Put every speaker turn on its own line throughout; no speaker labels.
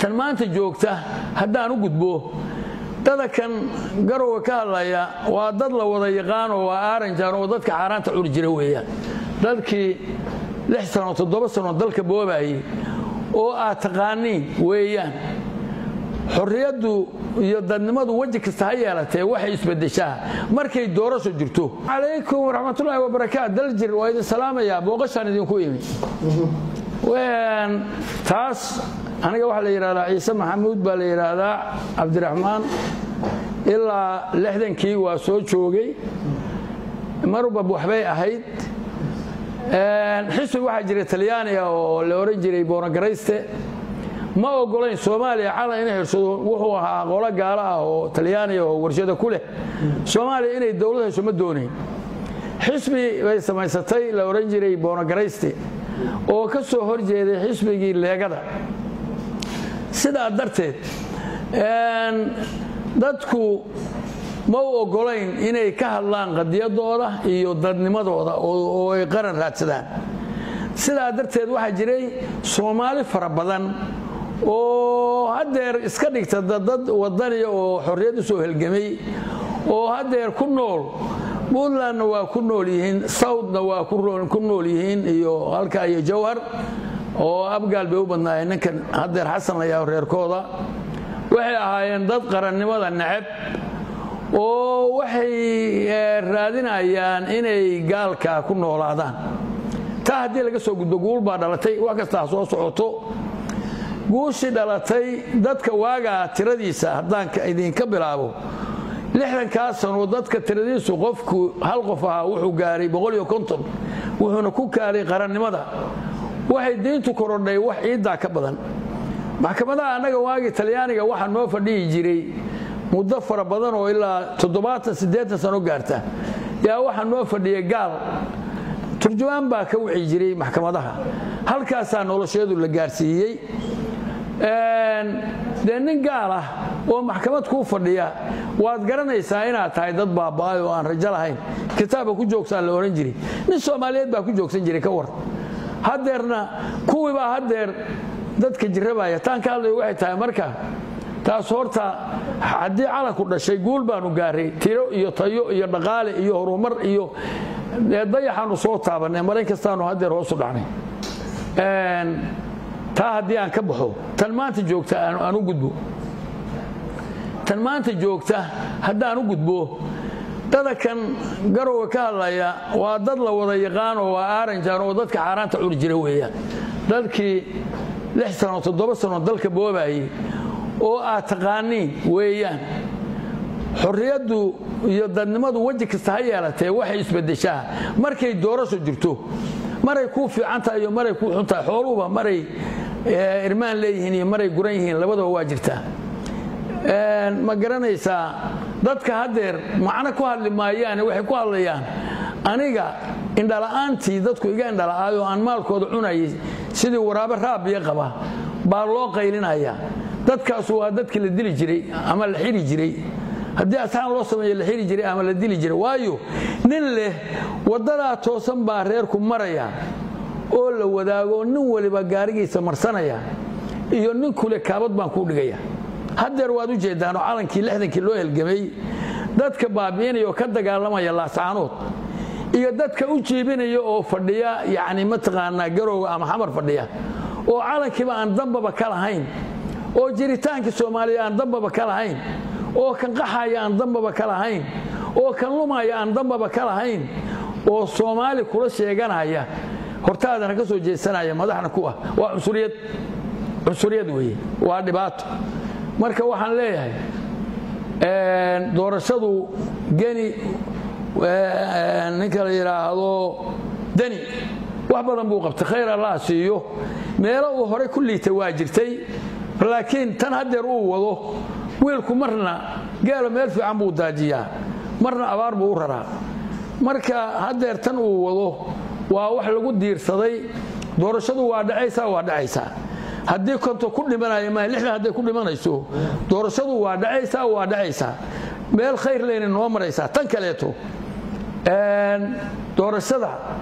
tan maanta joogta haddaan u gudbo dadakan garowga ka hadlaya waa dad la wada yaqaano waa aaranjan oo dadka xaaraanta cuni jira weeyaan dadkii lix sano toddoba sano dalka boobayay oo aad taqaaniin weeyaan xorriyaddu iyo dadnimadu weji kasta ha yeelatee waxay isbedeshaa markay doorasho jirto calaykum waraxmatullaahi wabarakaat daljir waa idin salaamayaa booqashaan idinku imi taas aniga waxaa la yidhahdaa ciise maxamuud baa la yidhaahdaa cabdiraxmaan ilaa lixdankii waa soo joogay marba waxbay ahayd xisbi waxaa jiray talyaaniga oo la oran jiray bonogarayste ma ogolayn soomaaliya calan inay heshado wuxuu ahaa qolo gaalo ah oo talyaaniga oo warshada ku leh soomaaliya inay dowlad hesho ma doonayn xisbi bay samaysatay la oran jiray bonogarayste oo ka soo hor jeeday xisbigii leegada sidaa darteed dadku ma u ogolayn inay ka hadlaan qadiyadooda iyo dadnimadooda oo ay qaran raadsadaan sidaa darteed waxaa jiray soomaali fara badan oo haddeer iska dhigta dad wadaniya oo xorriyad u soo helgamay oo haddeer ku nool puntlandna waa ku nool yihiin southna waa ku nool yihiin iyo halka iyo jawhar oo abgaal bay u badnaayeen ninkan haddeer xasan layaa reerkooda waxay ahaayeen dad qarannimada neceb oo waxay raadinayaan inay gaalka ku noolaadaan taa haddii laga soo gudbo guul baa dhalatay wax kasta ha soo socoto guushii dhalatay dadka waagaa tiradiisa haddaan idinka bilaabo lixdankaa sano dadka tiradiisu qofku hal qof ahaa wuxuu gaaray boqoliyo konton wuxuuna ku gaaray qarannimada waxay diintu korodhay wax ciiddaa ka badan maxkamadaha annaga waagii talyaaniga waxaa noo fadhihi jiray muddo fara badan oo ilaa toddobaatan siddeetan sano gaarta yaa waxaa noo fadhiya gaal turjumaan baa ka wixi jiray maxkamadaha halkaasaa nolosheedu la gaarsiiyey dee nin gaal ah oo maxkamad kuu fadhiya waad garanaysaa inaad tahay dad baaba'ay oo aan rajo lahayn kitaabka ku joogsaa la odhan jiray nin soomaaliyeed baa ku joogsan jiray ka war haddeerna kuwiibaa haddeer dadka jirrabaya taan ka hadlayo waxay tahay marka taas horta haddii calanku dhashay guul baanu gaaray tiro iyo tayo iyo dhaqaale iyo horumar iyo dayaxaanu soo taabannay marayn kastaanu haddeer hoosu dhacnay taa haddii aan ka baxo tan maanta joogta aan u gudbo tan maanta joogta haddaan u gudbo dadakan garowga ka hadlaya waa dad la wada yaqaano waa aaranjan oo dadka xaaraanta cuni jira weeyaan dadkii lix sano toddoba sano dalka boobayay oo aad taqaaniin weeyaan xorriyaddu iyo dadnimadu weji kasta ha yeelatee waxay isbedeshaa markay doorasho jirto maray kuu fiican tahay iyo maray kuu xun tahay xooluhuba maray irmaan leeyihiin iyo maray guran yihiin labadaba waa jirtaa ma garanaysaa dadka haddeer macno ku hadli maayaane waxay ku hadlayaan aniga indhala'aantii dadku iga indhala'aayo aan maalkooda cunayay sidii waraabe raabiya qaba baa loo qaylinayaa dadkaasu waa dadkii la dili jiray ama la xiri jiray haddii asxaan loo sameeyo la xiri jiray ama la dili jiray waayo nin leh waddadaa toosan baa reerku maraya oo la wadaago nin waliba gaarigiisa marsanaya iyo nin kule kaabad baan kuu dhigaya haddeer waad u jeedaanoo calankii lixdankii loo helgamay dadka baabi'inaya oo ka dagaalamaya laascaanood iyo dadka u jiibinaya oo fadhiya yacni mataqaanaa garowga ama xamar fadhiya oo calankiiba aan dambaba ka lahayn oo jiritaankii soomaaliya aan dambaba ka lahayn oo kan qaxaya aan dambaba ka lahayn oo kan lumaya aan dambaba ka lahayn oo soomaali kula sheeganaya hortaadana ka soo jeesanaya madaxna ku ah waa cunsuriyad cunsuriyad weeye waa dhibaato marka waxaan leeyahay doorashadu geni ninka la yidhaahdo deni wax badan buu qabtay khayr allah siiyo meelo uu horey ku liitay waa jirtay laakiin tan haddeer uu wado wiilku marna geelo meel fiican buu daajiyaa marna abaar buu u raraa marka haddeer tan uu wado waa wax lagu diirsaday doorashadu waa dhacaysaa waa dhacaysaa haddii konto ku dhimanaya ma lixdan hadday ku dhimanayso doorashadu waa dhacaysaa waa dhacaysaa meel khayr leyna noo maraysaa tan kaleeto doorashada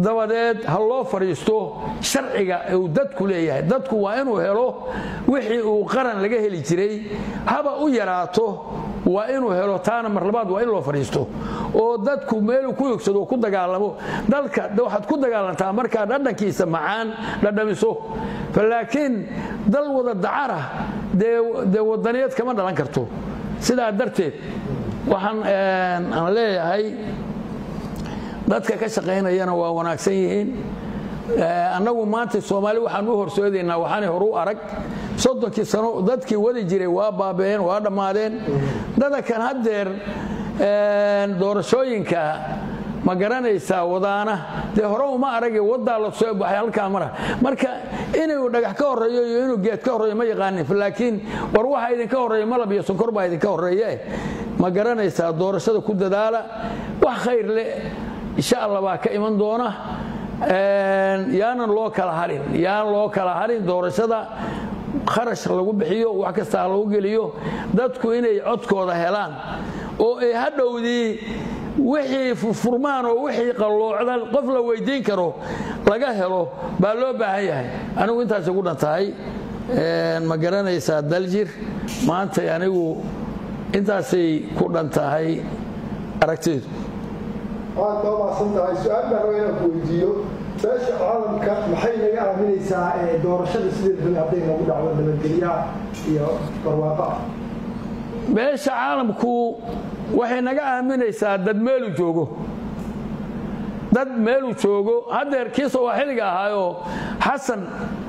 dabadeed ha loo fadhiisto sharciga uu dadku leeyahay dadku waa inuu helo wixii uu qaran laga heli jiray haba u yaraato waa inuu helo taana mar labaad waa in loo fadhiisto oo dadku meeluu ku yogsado ku dagaalamo dalka waxaad ku dagaalantaa markaa dhadhankiisa macaan dhadhamiso laakiin dal wada dacara dee wadaniyad kama dhalan karto sidaa darteed waxaan aan leeyahay dadka ka shaqaynayana waa wanaagsan yihiin annagu maanta soomaali waxaan u horsoodaynaa waxaanay horu arag soddonkii sano dadkii wadi jiray waa baaba'een waa dhammaadeen dadakan haddeer doorashooyinka ma garanaysaa wadaana dee hore uma arage wadaa la soo baxay halkaa mara marka inuu dhagax ka horeeyo iyo inuu geed ka horeeyo ma yaqaanin laakiin war waxa idinka horeeya malab iyo sonkor baa idinka horeeye ma garanaysaa doorashada ku dadaala wax khayr leh insha allah baa ka iman doona yaanan loo kala harin yaan loo kala harin doorashada kharash lagu bixiyo wax kasta lagu geliyo dadku inay codkooda helaan oo ay hadhowdii wixii furmaan oo wixii qalloocda qof la weydiin karo laga helo baa loo baahan yahay anigu intaas ugu dhan tahay ma garanaysaa daljir maanta anigu intaasay ku dhan tahay aragtidu
waad noo maadsan tahay su-aal baan raba inaan ku weydiiyo beesha caalamka maxay naga aaminaysaa doorashada sideed bal hadday nagu dhacdo nabadgelyaha iyo barwaaqo ah
beesha caalamku waxay naga aaminaysaa dad meeluu joogo dad meeluu joogo haddeer kii sawaaxiliga ahaayoo xasan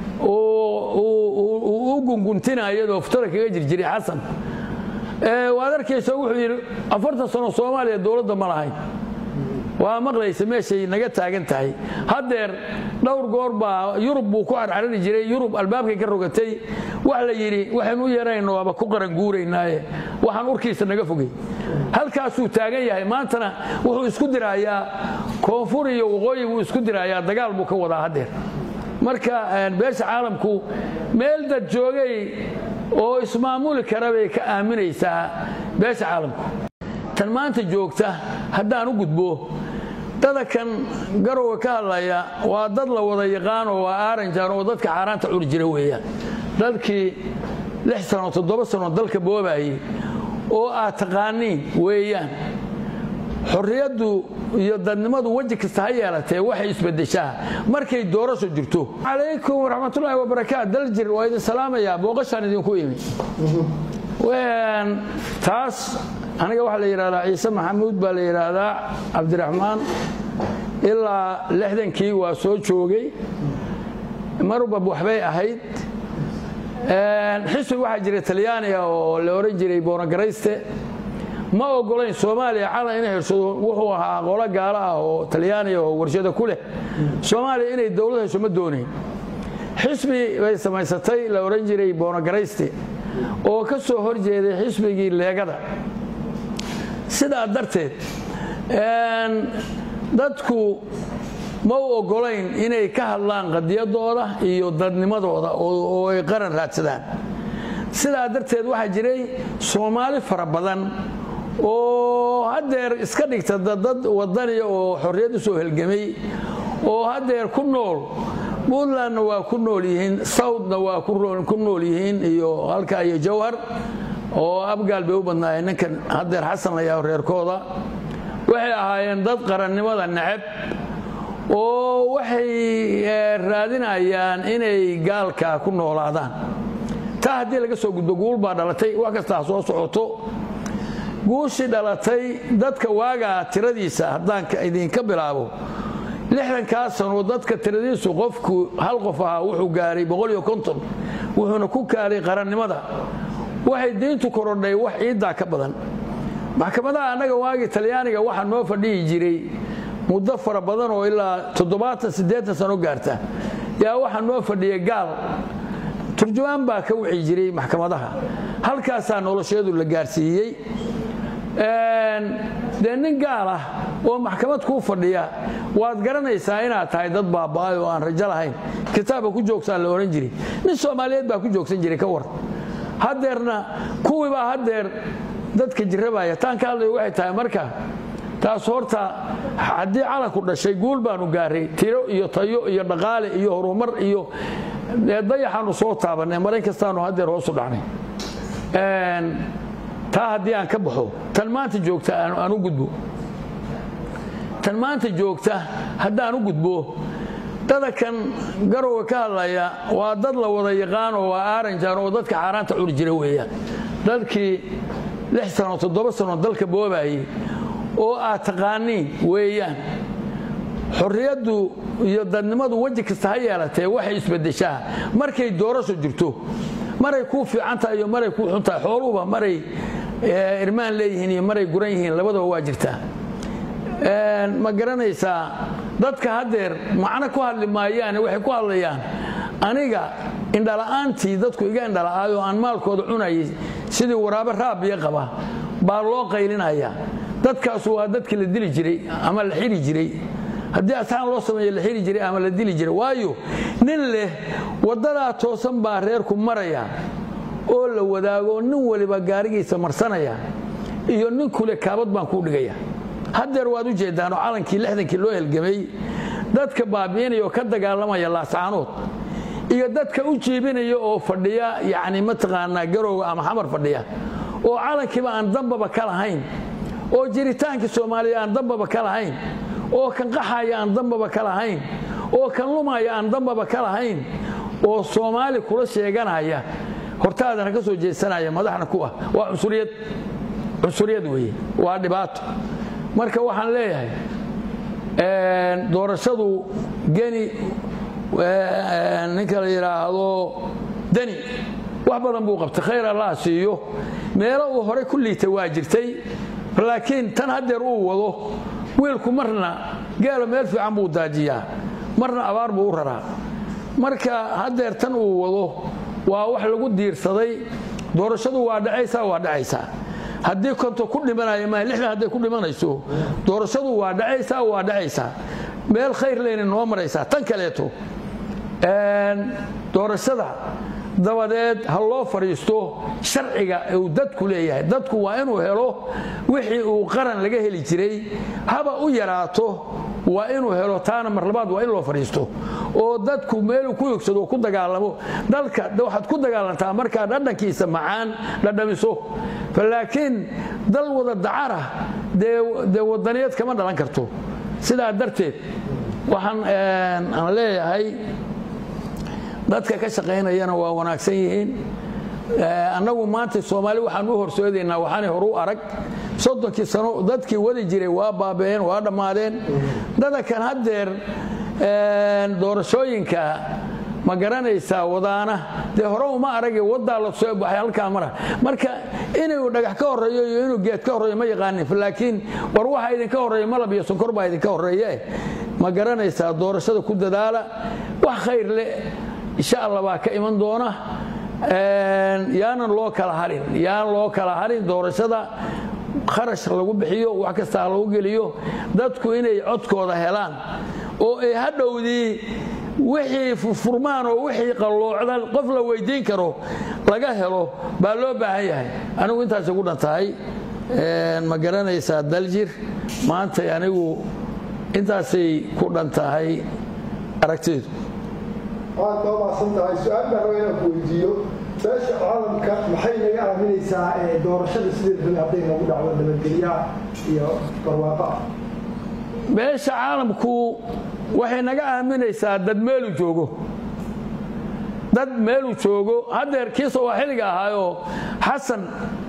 uu u gunguntinayadoo futada kaga jirjiray xasan waad arkaysa wuxuu yidhi afartan sano soomaaliya dowladda ma lahayn waa maqlaysa meeshay naga taagan tahay haddeer dhowr goor baa yurub buu ku carcarari jiray yurub albaabkay ka rogatay wax la yidhi waxaynu u yeerayno waaba ku qaranguuraynaaye waxaan urkiisa naga fogay halkaasuu taagan yahay maantana wuxuu isku dirayaa koonfur iyo waqooyi buu isku dirayaa dagaal buu ka wadaa haddeer marka beesha caalamku meel dad joogay oo ismaamuli kara bay ka aaminaysaa beesha caalamku tan maanta joogta haddaan u gudbo dadakan garowga ka hadlaya waa dad la wada yaqaano waa aaranjan oo dadka xaaraanta cuni jira weeyaan dadkii lix sano toddoba sano dalka boobayey oo aad taqaaniin weeyaan xorriyaddu iyo dadnimadu weji kasta ha yeelatee waxay isbedeshaa markay doorasho jirto calaykum waraxmatullaahi wabarakaat daljir waa idin salaamayaa booqashaan idinku imi taas aniga waxaa la yidhahdaa ciise maxamuud baa la yidhaahdaa cabdiraxmaan ilaa lixdankii waa soo joogay marba waxbay ahayd xisbi waxaa jiray talyaaniga oo la oran jiray bonogarayste ma ogolayn soomaaliya calan inay heshado wuxuu ahaa qolo gaalo ah oo talyaaniga oo warshada ku leh soomaaliya inay dowlad hesho ma doonayn xisbi bay samaysatay la oran jiray bonogarayste oo ka soo hor jeeday xisbigii leegada sidaa darteed dadku ma u ogolayn inay ka hadlaan qadiyadooda iyo dadnimadooda oo ay qaran raadsadaan sidaa darteed waxaa jiray soomaali fara badan oo haddeer iska dhigta dad wadaniya oo xorriyad u soo helgamay oo haddeer ku nool puntlandna waa ku nool yihiin southna waa ku nool yihiin iyo halkaa iyo jawhar oo abgaal bay u badnaayeen ninkan haddeer xasan la yaho reerkooda waxay ahaayeen dad qarannimada neceb oo waxay raadinayaan inay gaalka ku noolaadaan taa haddii laga soo gudbo guul baa dhalatay wax kasta ha soo socoto guushii dhalatay dadka waagaa tiradiisa haddaan idinka bilaabo lixdankaa sano dadka tiradiisu qofku hal qof ahaa wuxuu gaaray boqoliyo konton wuxuuna ku gaaray qarannimada waxay diintu korodhay wax ciiddaa ka badan maxkamadaha annaga waagii talyaaniga waxaa noo fadhihi jiray muddo fara badan oo ilaa toddobaatan siddeetan sano gaarta yaa waxaa noo fadhiya gaal turjumaan baa ka wixi jiray maxkamadaha halkaasaa nolosheedu la gaarsiiyey dee nin gaal ah oo maxkamad kuu fadhiya waad garanaysaa inaad tahay dad baaba'ay oo aan rajo lahayn kitaabka ku joogsaa la odhan jiray nin soomaaliyeed baa ku joogsan jiray ka war haddeerna kuwiibaa haddeer dadka jirrabaya taan ka hadlayo waxay tahay marka taas horta haddii calanku dhashay guul baanu gaaray tiro iyo tayo iyo dhaqaale iyo horumar iyo dayaxaanu soo taabanay marayn kastaanu haddeer hoosu dhacnay taa haddii aan ka baxo tan maanta joogta aan u gudbo tan maanta joogta haddaan u gudbo dada kan garowga ka hadlaya waa dad la wada yaqaan oo waa aaranjaan oo dadka xaaraanta cuni jira weeyaan dadkii lix sano toddoba sano dalka boobayay oo aad taqaaniin weeyaan xorriyaddu iyo dadnimadu weji kasta ha yeelatee waxay isbedeshaa markay doorasho jirto maray kuu fiican tahay iyo maray kuu xun tahay xooluhuba maray irmaan leeyihiin iyo maray guran yihiin labadaba waa jirtaa ma garanaysaa dadka haddeer macno ku hadli maayaane waxay ku hadlayaan aniga indhala'aantii dadku iga indhala'aayoo aan maalkooda cunayay sidii waraabe raabiya qaba baa loo qaylinaya dadkaasu waa dadkii la dili jiray ama la xiri jiray haddii asxaan loo sameeyo la xiri jiray ama la dili jiray waayo nin leh waddadaa toosan baa reerku maraya oo la wadaago nin waliba gaarigiisa marsanaya iyo nin kule kaabad baan kuu dhigaya haddeer waad u jeeddaanoo calankii lixdankii loo helgamay dadka baabi'inaya oo ka dagaalamaya laascaanood iyo dadka u jiibinaya oo fadhiya yacni mataqaanaa garowga ama xamar fadhiya oo calankiiba aan dambaba ka lahayn oo jiritaankii soomaaliya aan dambaba ka lahayn oo kan qaxaya aan dambaba ka lahayn oo kan lumaya aan dambaba ka lahayn oo soomaali kula sheeganaya hortaadana ka soo jeesanaya madaxna ku ah waa cunsuriyad cunsuriyad weeye waa dhibaato marka waxaan leeyahay doorashadu geni ninka la yidhaahdo deni wax badan buu qabtay khayr allah siiyo meelo uu horey ku liitay waa jirtay laakiin tan haddeer uu wado wiilku marna geelo meel fiican buu daajiyaa marna abaar buu u raraa marka haddeer tan uu wado waa wax lagu diirsaday doorashadu waa dhacaysaa waa dhacaysaa haddii konto ku dhimanaya ma lixdan hadday ku dhimanayso doorashadu waa dhacaysaa waa dhacaysaa meel khayr leyna noo maraysaa tan kaleeto doorashada dabadeed ha loo fadhiisto sharciga uu dadku leeyahay dadku waa inuu helo wixii uu qaran laga heli jiray haba u yaraato waa inuu helo taana mar labaad waa in loo fadhiisto oo dadku meeluu ku yogsado oo ku dagaalamo dalka waxaad ku dagaalantaa markaa dhadhankiisa macaan dhadhamiso laakiin dal wada dacara dee wadaniyad kama dhalan karto sidaa darteed waxaan aan leeyahay dadka ka shaqaynayana waa wanaagsan yihiin annagu maanta soomaali waxaan u horsoodaynaa waxaanay horu arag soddonkii sano dadkii wadi jiray waa baaba'een waa dhammaadeen dadakan haddeer doorashooyinka ma garanaysaa wadaana dee hore uma arage wadaa la soo baxay halkaa mara marka inuu dhagax ka horeeyo iyo inuu geed ka horeeyo ma yaqaanin laakiin war waxa idinka horeeya malab iyo sonkor baa idinka horeeye ma garanaysaa doorashada ku dadaala wax khayr leh insha allah baa ka iman doona yaanan loo kala harin yaan loo kala harin doorashada kharash lagu bixiyo wax kasta lagu geliyo dadku inay codkooda helaan oo ay hadhowdii wixii furmaan oo wixii qalloocda qof la weydiin karo laga helo baa loo baahan yahay anigu intaas ugu dhan tahay ma garanaysaa daljir maantay anigu intaasay ku dhan tahay aragtidu
waad noo maasan tahay su-aal baan raba inaan ku weydiiyo beesha caalamka maxay naga aaminaysaa doorashada sideed bal hadday nagu dhacdo nabadgelyaha iyo barwaaqo ah
beesha caalamku waxay naga aaminaysaa dad meelu joogo dad meeluu joogo haddeer kii sawaaxiliga ahaayoo xasan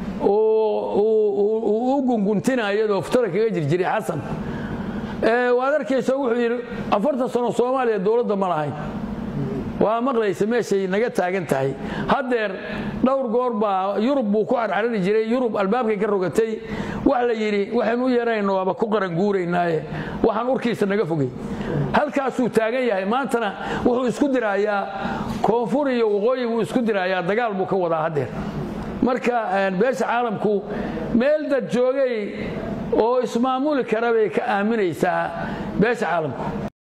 uu u gunguntinayadoo futada kaga jirjiray xasan waad arkaysa wuxuu yidhi afartan sano soomaaliya dowladda ma lahayn waa maqlaysa meeshay naga taagan tahay haddeer dhowr goor baa yurub buu ku carcarari jiray yurub albaabkay ka rogatay wax la yidhi waxaynu u yeerayno waaba ku qaranguuraynaaye waxaan urkiisa naga fogay halkaasuu taagan yahay maantana wuxuu isku dirayaa koonfur iyo waqooyi buu isku dirayaa dagaal buu ka wadaa haddeer marka beesha caalamku meel dad joogay oo ismaamuli kara bay ka aaminaysaa beesha caalamku